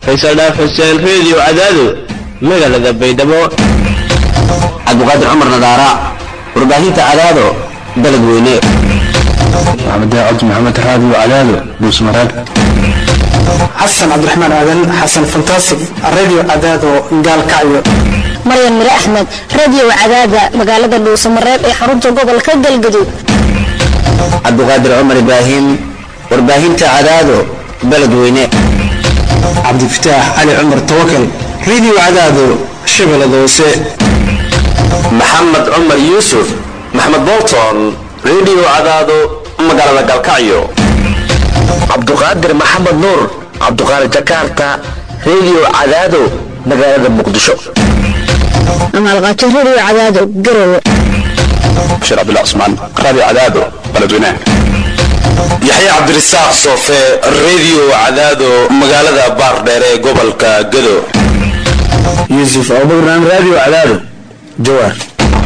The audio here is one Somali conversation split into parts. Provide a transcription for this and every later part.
faysal dhaaf xuseen reediyo cadaado magaalada baydhabo cabdiqaadir cumar nadaara warbaahinta cadaado baled weyne maxamed daacad maxamed raadiyo cadaado dhuusmareeb xasan cabdiraxmaan aadan xasan fantastic radio cadaado gaalkacyo maryan mire axmed radio cadaada magaalada dhuusamareeb ee xarunta gobolka galgaduud cabdiqaadir cumar ibraahim warbaahinta cadaado baled weyne cabdifataax cali cumar tawakal radio cadaado shabeellada hoose maxamed cumar yuusuf maxamed bolton radio cadaado magaalada galkacyo cabduqaadir maxamed nuur cabduqaadir jakarta radio cadaado magaalada muqdisho amaalqaato radio cadaado garowe bashir cabdullah cusmaan radio cadaado baledweynaha yaxya cabdirasaaq soofe radio cadaado magaalada baardheere ee gobolka gado yuusuf abubakran radio cadaado jawaar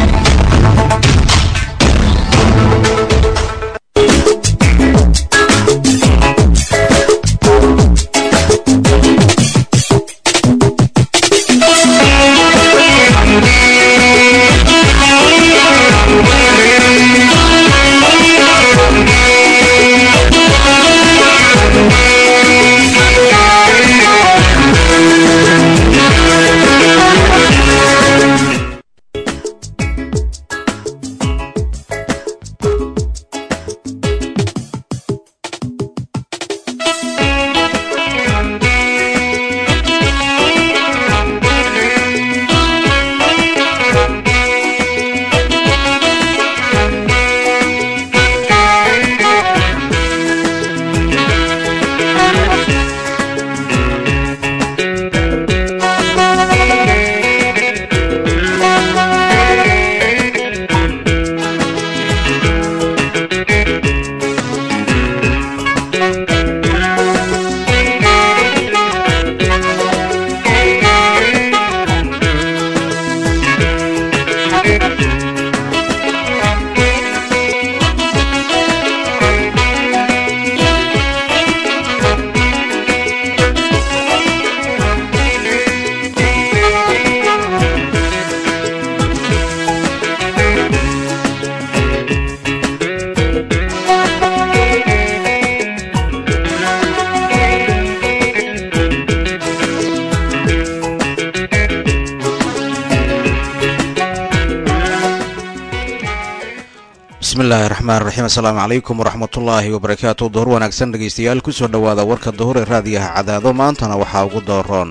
bismillahi raxmaan raxiim assalaamu calaykum waraxmatullaahi wabarakaatu duhur wanaagsan dhegaystayaal kusoo dhowaada warka duhur ee raadiyaha cadaado maantana waxaa ugu dooroon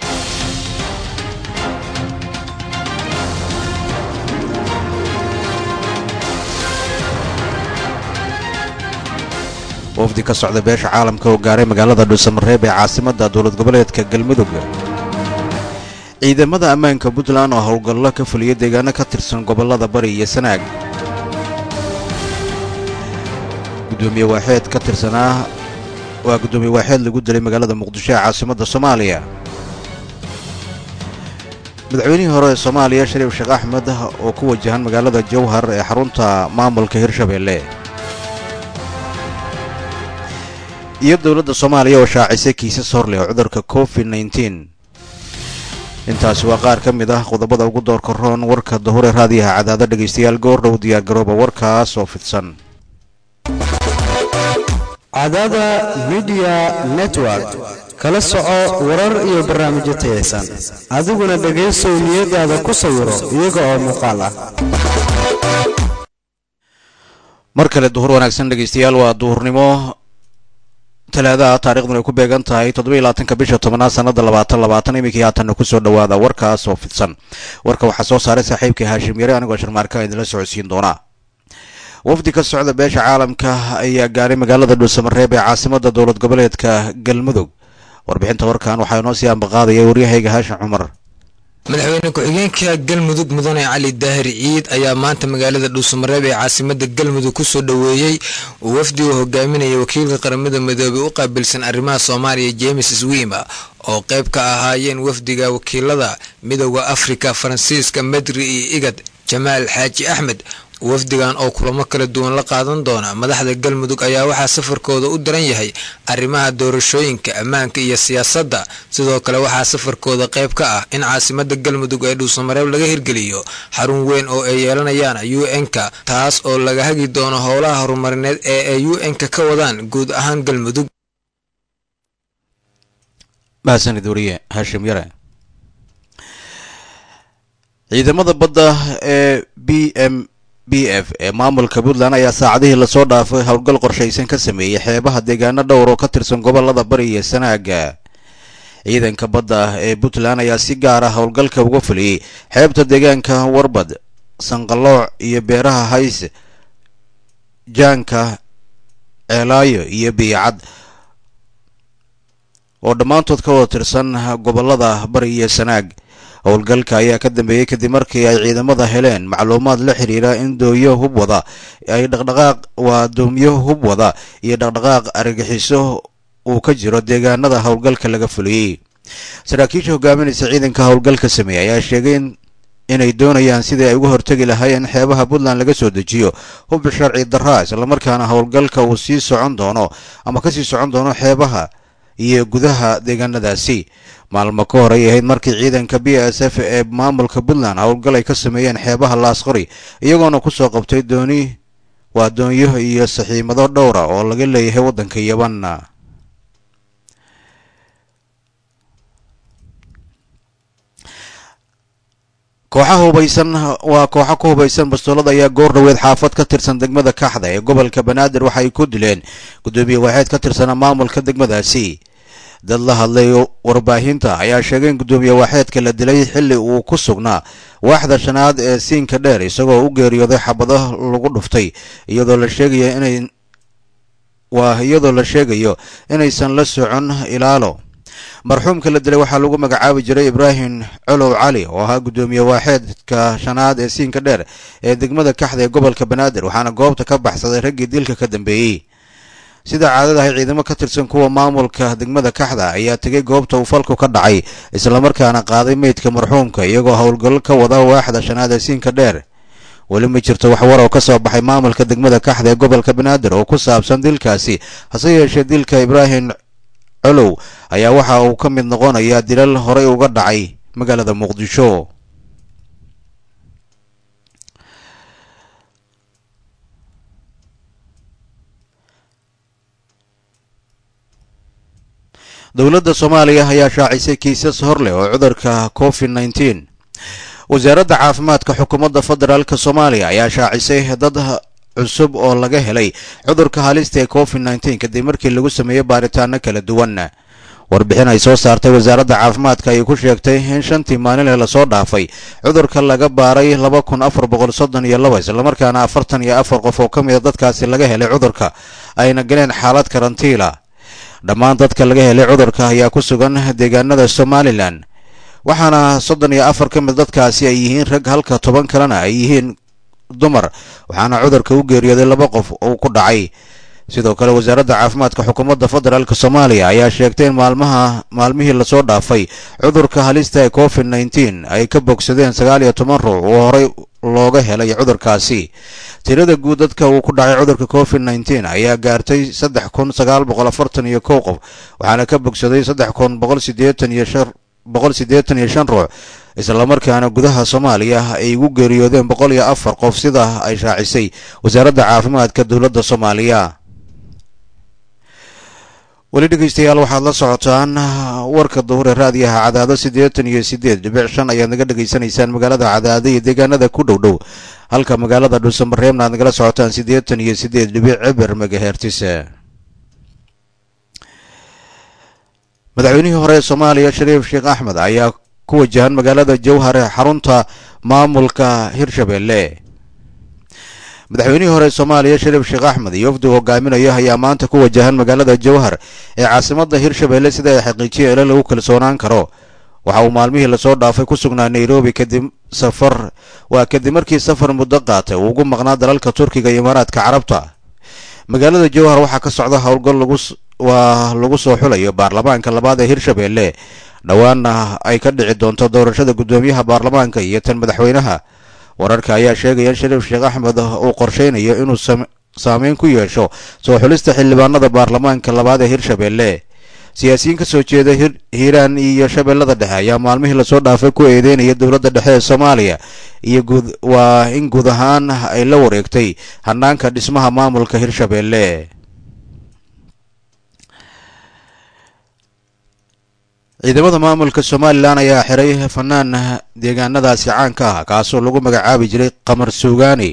wafdi ka socda beesha caalamka oo gaaray magaalada dhuusamareeb ee caasimadda dowlad goboleedka galmudug ciidamada ammaanka puntland oo howlgallo ka fuliya deegaano ka tirsan gobollada bari iyo sanaag gudoomiye waaxeed ka tirsanaa waa guddoomiye waaxeed lagu dilay magaalada muqdisho ee caasimadda soomaaliya madaxweynihii hore ee soomaaliya shariif sheekh axmed oo ku wajahan magaalada jowhar ee xarunta maamulka hirshabeelle iyo dowladda soomaaliya oo shaacisay kiisas horleh oo cudurka covid nneteen intaasi waa qaar ka mid ah qodobada ugu doorka roon warka dahuree raadiyaha cadaado dhegaystayaal goordhow diyaargarooba warkaas oo fidsan cadaada midiya network kala soco warar iyo barnaamijyo tayaysan adiguna dhegaysow niyadaada ku sawiro iyaga oo muuqaal ah mar kale duhur wanaagsan dhegaystayaal waa duhurnimo talaadaha taariikhduna ay ku beegan tahay toddobaiylabaatanka bisha tobanaad sanada labaatan labaatan iminkii haatanna kusoo dhowaada warkaas oo fidsan warka waxaa soo saaray saaxiibkai haashim yare anigoo sharmaarka idinla socodsiin doonaa wafdi ka socda beesha caalamka ayaa gaaray magaalada dhuusamareeb ee caasimada dowlad goboleedka galmudug warbixinta warkan waxaa inoo sii ambaqaadaya waryahayga haashim cumar madaxweyne ku-xigeenka galmudug mudane cali daahir ciid ayaa maanta magaalada dhuusamareeb ee caasimada galmudug kusoo dhoweeyey uu wafdi uu hogaaminaya wakiilka qaramada midoobey u qaabilsan arrimaha soomaaliya james swima oo qayb ka ahaayeen wafdiga wakiilada midooda afrika faransiiska medri iyo igad jamaal xaaji axmed wafdigan oo kulamo kala duwan la qaadan doona madaxda galmudug ayaa waxaa safarkooda u daran yahay arrimaha doorashooyinka ammaanka iyo siyaasadda sidoo kale waxaa safarkooda qayb ka ah in caasimada galmudug ee dhuusamareeb laga hirgeliyo xarun weyn oo ay yeelanayaan u n-ka taas oo laga hagi doono howlaha horumarineed ee ay u n-ka ka wadaan guud ahaan galmudug mahadsanid wariye haashim yare ciidamada badda ee b m b f ee maamulka puntland ayaa saacadihii lasoo dhaafay howlgal qorshaysan ka sameeyey xeebaha deegaano dhowr oo ka tirsan gobolada bari iyo sanaaga ciidanka badda ee puntland ayaa si gaar ah howlgalka uga fuliyey xeebta deegaanka warbad sanqalooc iyo beeraha hays jaanka ceelaayo iyo biicad oo dhammaantood ka wada tirsan gobolada bari iyo sanaag howlgalka ayaa ka dambeeyey kadib markii ay ciidamada heleen macluumaad la xiriira in dooyo hub wada ay dhaqdhaqaaq waa doomiyo hub wada iyo dhaqdhaqaaq argagixiso uu ka jiro deegaanada howlgalka laga fuliyey saraakiisha hogaaminaysa ciidanka howlgalka sameeyey ayaa sheegay inay doonayaan sidii ay uga hortegi lahaayeen xeebaha puntland laga soo dejiyo hub sharci daraa islamarkaana howlgalka uu sii socon doono ama kasii socon doono xeebaha iyo gudaha deegaanadaasi maalmo ka hor ay ahayd markii ciidanka b s f ee maamulka puntland howlgal ay ka sameeyeen xeebaha laasqori iyagoona kusoo qabtay dooni waa doonyo iyo saxiimado dhowra oo laga leeyahay waddanka yaban kooxa hubaysan waa kooxo ku hubaysan bastoolada ayaa goor dhaweed xaafad ka tirsan degmada kaxda ee gobolka banaadir waxa ay ku dileen guddoomiye waaxeed ka tirsana maamulka degmadaasi dad la hadlay warbaahinta ayaa sheegay in guddoomiye waaxeedka la dilay xilli uu ku sugnaa waaxda shanaad ee siinka dheer isagoo u geeriyooday xabado lagu dhuftay iyadoo la sheegayo inay waa iyadoo la sheegayo inaysan la socon ilaalo marxuumka la dilay waxaa lagu magacaabi jiray ibraahim colow cali oo ahaa guddoomiye waaxeedka shanaad ee siinka dheer ee degmada kaxda ee gobolka banaadir waxaana goobta ka baxsaday raggii dilka ka dambeeyey sida caadadahay ciidamo ka tirsan kuwa maamulka degmada kaxda ayaa tegay goobta uu falku ka dhacay islamarkaana qaaday meydka marxuumka iyagoo howlgallo ka wada waaxda shanaad ee siinka dheer weli ma jirto wax war oo ka soo baxay maamulka degmada kaxda ee gobolka banaadir oo ku saabsan dilkaasi hase yeeshee dilka ibraahim colow ayaa waxa uu ka mid noqonayaa dilal horey uga dhacay magaalada muqdisho dowladda soomaaliya ayaa shaacisay kiisas hor leh oo cudurka covid nneteen wasaaradda caafimaadka xukuumadda federaalk soomaaliya ayaa shaacisay dad cusub oo laga helay cudurka halista ee covid nneteen kadib markii lagu sameeyey baaritaano kala duwan warbixin ay soo saartay wasaaradda caafimaadka ayay ku sheegtay in shantii maalinle lasoo dhaafay cudurka laga baaray laba kun afar boqol soddon iyo laba islamarkaana afartan iyo afar qof oo ka mida dadkaasi laga helay cudurka ayna galeen xaalad karantiila dhammaan dadka laga helay cudurka ayaa ku sugan deegaanada somalilan waxaana soddon iyo afar ka mid dadkaasi ay yihiin rag halka toban kalena ay yihiin dumar waxaana cudurka u geeriyooday laba qof uu ku dhacay sidoo kale wasaaradda caafimaadka xukuumadda federaalk soomaaliya ayaa sheegtay in maalmaha maalmihii lasoo dhaafay cudurka halista ee covid nneteen ay ka bogsadeen sagaal iyo toban ruux oo horey looga helay cudurkaasi tirada guud dadka uu ku dhacay cudurka covid nneteen ayaa gaartay saddex kun sagaal boqol afartan iyo kow qof waxaana ka bogsaday saddex kun boqol sideetan iyo shan boqol siddeetan iyo shan ruux islamarkaana gudaha soomaaliya ay ugu geeriyoodeen boqol iyo afar qof sida ay shaacisay wasaaradda caafimaadka dowladda soomaaliya weli dhegeystayaal waxaad la socotaan warka duhure raadiyaha cadaado siddeetan iyo siddeed dhibic shan ayaad naga dhegaysanaysaan magaalada cadaado iyo deegaanada ku dhow dhow halka magaalada dhuusamareebna aad nagala socotaan siddeetan iyo siddeed dhibic ciber megahertis madaxweynihii hore ee soomaaliya shariif sheekh axmed ayaa ku wajahan magaalada jowhar ee xarunta maamulka hirshabelle madaxweynihii hore ee soomaaliya shariif sheekh axmed iyo wafdigu hogaaminayo ayaa maanta ku wajahan magaalada jowhar ee caasimadda hirshabelle sida ay xaqiijiyeen ila lagu kalsoonaan karo waxa uu maalmihii lasoo dhaafay ku sugnaa nairobi kadib safar waa kadib markii safar muddo qaatay uu ugu maqnaa dalalka turkiga iyo imaaraadka carabta magaalada jowhar waxaa ka socda howlgal lagu waa lagu soo xulayo baarlamaanka labaad ee hirshabelle dhowaanna ay ka dhici doonto doorashada guddoomiyaha baarlamaanka iyo tan madaxweynaha wararka ayaa sheegaya in shariif sheekh axmed uu qorsheynayo inuu saameyn ku yeesho soo xulista xildhibaanada baarlamaanka labaad ee hirshabelle siyaasiyiin ka soo jeeda hiiraan iyo shabeellada dhexe ayaa maalmihii lasoo dhaafay ku eedeynaya dowladda dhexe ee soomaaliya iyo guud waa in guud ahaan ay la wareegtay hanaanka dhismaha maamulka hirshabelle ciidamada maamulka somalilan ayaa xiray fanaan deegaanadaasi caanka ah kaasoo lagu magacaabi jiray qamar suugaani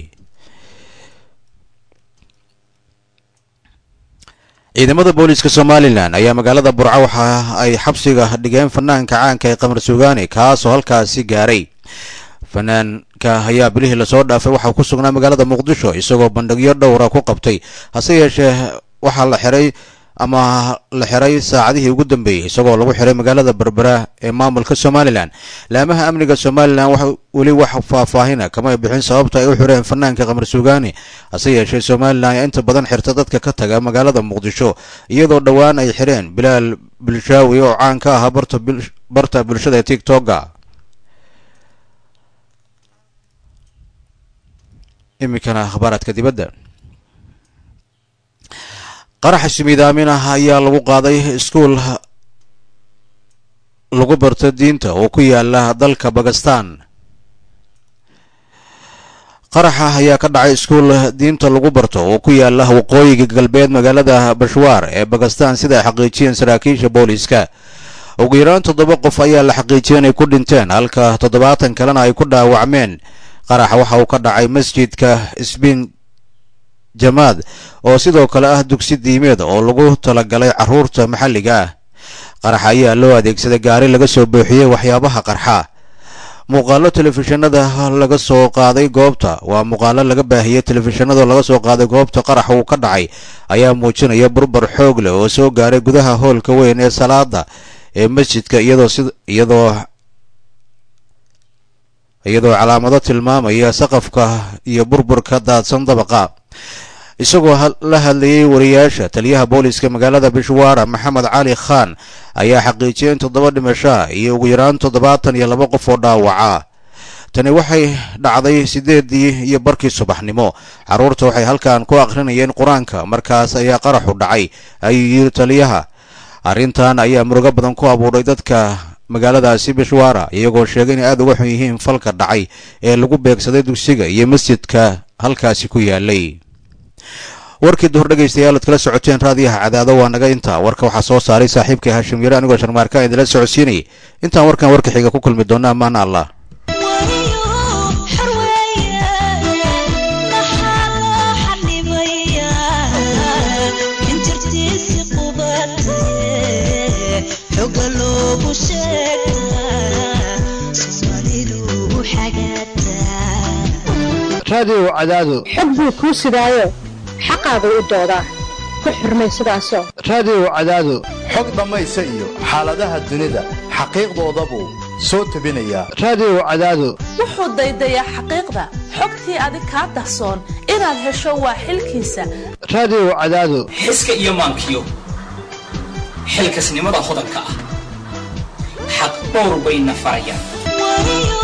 ciidamada booliiska somalilan ayaa magaalada burco waxa ay xabsiga dhigeen fanaanka caanka ee qamar suugaani kaasoo halkaasi gaaray fanaanka ayaa bilihii lasoo dhaafay waxaa ku sugnaa magaalada muqdisho isagoo bandhigyo dhowra ku qabtay hase yeeshee waxaa la xiray ama la xiray saacadihii ugu dambeeyey isagoo lagu xiray magaalada berbera ee maamulka somalilan laamaha amniga somalilan wax weli wax faahfaahina kamay bixin sababta ay u xireen fanaanka qamar suugaani hase yeeshee somalilan ayaa inta badan xirta dadka ka taga magaalada muqdisho iyadoo dhowaan ay xireen bilaal bilshaawi oo caan ka ahaa barta bulshada tigtoga iminkana akhbaaraadka dibadda qaraxa shimiidaamin ah ayaa lagu qaaday iskuul lagu barto diinta oo ku yaala dalka bakistan qaraxa ayaa ka dhacay iskuul diinta lagu barto oo ku yaala waqooyiga galbeed magaalada bashwaar ee bakistan sida ay xaqiijiyeen saraakiisha booliiska ugu yaraan toddoba qof ayaa la xaqiijiyay inay ku dhinteen halka toddobaatan kalena ay ku dhaawacmeen qaraxa waxa uu ka dhacay masjidka sbin jamaad oo sidoo kale ah dugsi diimeed oo lagu talagalay carruurta maxalliga ah qaraxa ayaa loo adeegsaday gaari laga soo buuxiyey waxyaabaha qarxa muuqaalo telefishinada laga soo qaaday goobta waa muuqaalo laga baahiyey telefishinada laga soo qaaday goobta qarax uu ka dhacay ayaa muujinaya burbar xoog leh oo soo gaaray gudaha hoolka weyn ee salaada ee masjidka iyadoo si iyadoo iyadoo calaamado tilmaamaya saqafka iyo burburka daadsan dabaqa isagoo la hadlayay wariyaasha taliyaha booliiska magaalada bishwaara maxamed cali khan ayaa xaqiijiyay in toddoba dhimashaa iyo ugu yaraan toddobaatan iyo laba qof oo dhaawaca tani waxay dhacday sideedii iyo barkii subaxnimo carruurta waxay halkan ku akhrinayeen qur-aanka markaas ayaa qaraxu dhacay ayuu yiri taliyaha arrintan ayaa murugo badan ku abuuray dadka magaaladaasi bishwaara iyagoo sheegay inay aada uga xun yihiin falka dhacay ee lagu beegsaday dugsiga iyo masjidka halkaasi ku yaalay warkii duhur dhegaystayaal ad kala socoteen raadiyaha cadaado waa naga intaa warka waxaa soo saaray saaxiibkai haashim yare anigoo sharmaarka idinla socodsiinayay intaan warkan warka xiga ku kulmi doona amaana allah raadiyow cadaado xog buu kuu sidaayo xaqaagu u doodaa ku xurmay sidaasoo raadiyow cadaado xog dhammaysa iyo xaaladaha dunida xaqiiqdoodabuu soo tebinayaa raadiyow cadaado wuxuu daydayaa xaqiiqda xogtii adig kaa dahsoon inaad hesho waa xilkiisa raadiyow cadaado xiska iyo maankiyo xilkasnimada hodanka ah xaq dhowr bayna farayaan